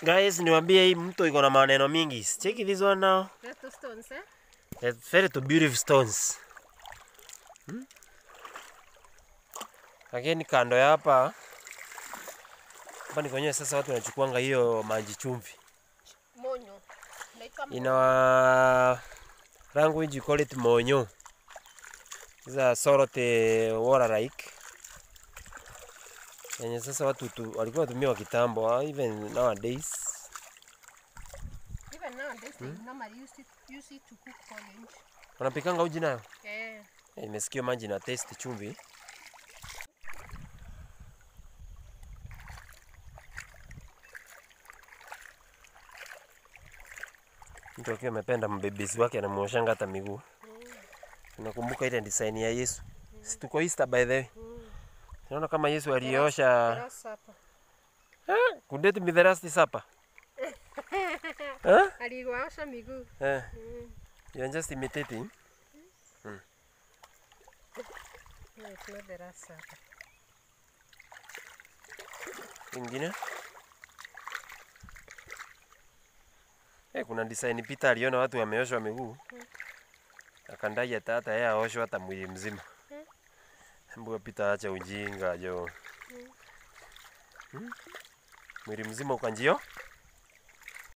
Guys, niwaambie hii mto iko na maneno mingi. Check this one now. Little stones, eh? It's very to beautiful stones. Hmm? Lakini kando ya hapa hapa ni kwenyewe sasa watu wanachukuanga hiyo maji chumvi. Monyo. Inaitwa In our language you call it monyo. These are salt uh, water like. Yenye sasa watu tu, walikuwa watumia wa kitambo, uh, even nowadays. Even nowadays they normally use it, use it to cook porridge. Wanapikanga uji nayo. Eh. Eh, Nimesikia maji na taste chumvi. Mtu akiwa amependa mbebezi wake anamuoshanga hata miguu. Nakumbuka ile design ya Yesu. Si tuko Easter by the way. Naona kama Yesu aliosha Grasshopper. Ah, kudeti with the last supper. Huh? Aliwaosha miguu. Eh. You are just imitating. No, it's not the grasshopper. Ingine. Eh, kuna design Peter aliona watu wameoshwa miguu. Akandai hata hata yeye aoshwe hata mwili mzima. Mbona Peter acha ujinga jo. Hmm? Mwili mzima ukanjio?